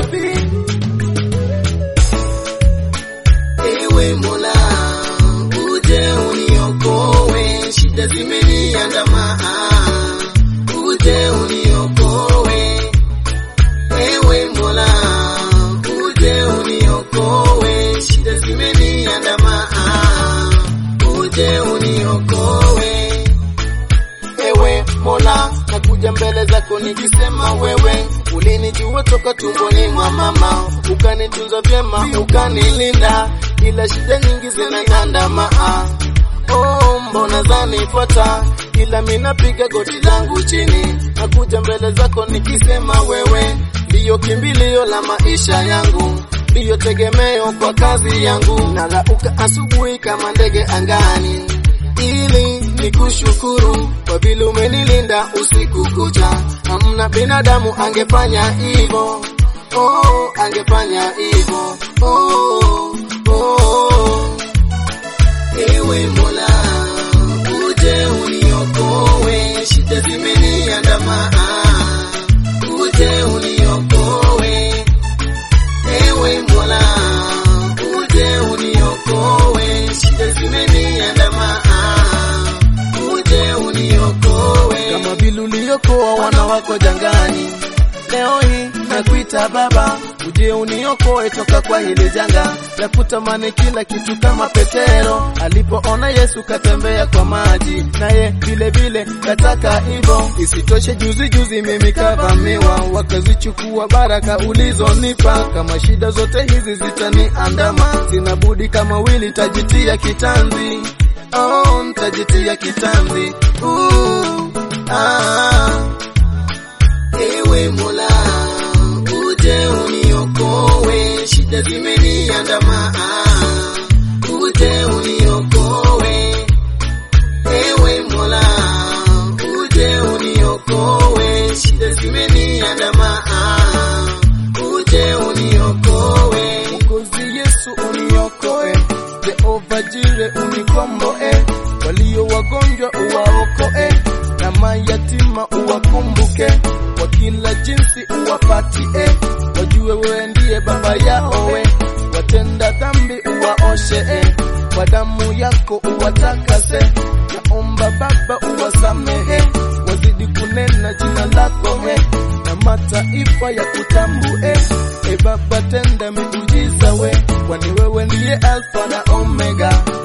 safi. Ewe Mola, uje uniokoe, shida zimeniandama, uje uniokoe. Ewe Mola, uje uniokoe, shida zimeniandama, uje uniokoe. Ewe Mola, nakuja mbele zako nikisema wewe ulinijua toka tumboni mwa mama, ukanitunza vyema, ukanilinda, ila shida nyingi zinaniandama. Oh, mbona zanipata, ila mimi napiga goti langu chini, nakuja mbele zako nikisema wewe ndiyo kimbilio la maisha yangu, ndiyo tegemeo kwa kazi yangu, narauka asubuhi kama ndege angani ili nikushukuru kwa vile umenilinda usiku kucha. Hamna binadamu angefanya hivyo, oh, angefanya hivyo, oh, oh. Ewe Mola, uje uniokoe, shida zimeniandama, uje uniokoe. Ewe Mola, uje uniokoe, shida zimeniandama, uje uniokoe. Kama vile uliokoa wana wako jangani, leo hii nakuita Baba, uje uniokoe toka kwa hili janga la kutamani kila kitu kama Petero alipoona Yesu katembea kwa maji, naye vile vile kataka hivyo. Isitoshe, juzi juzi mimi kavamiwa, wakazichukua baraka ulizonipa. Kama shida zote hizi zitaniandama, sina budi kama wili tajitia kitanzi, oh, ntajitia kitanzi uh, ah. Ewe Mola, uje uniokoe, shida zimeniandama, uje uniokoe. Ewe Mola, uje uniokoe, shida zimeniandama, uje uniokoe. Mwokozi Yesu uniokoe, Jehova Jire unikomboe, walio wagonjwa uwaokoe, na mayatima uwakumbuke, kwa kila jinsi uwapatie, wajue wewe ndiye baba yao, we watenda dhambi uwaoshe, kwa damu yako uwatakase, naomba Baba uwasamehe, wazidi kunena jina lako he, na mataifa ya kutambue. E Baba, tenda miujiza we, kwani wewe ndiye Alfa na Omega,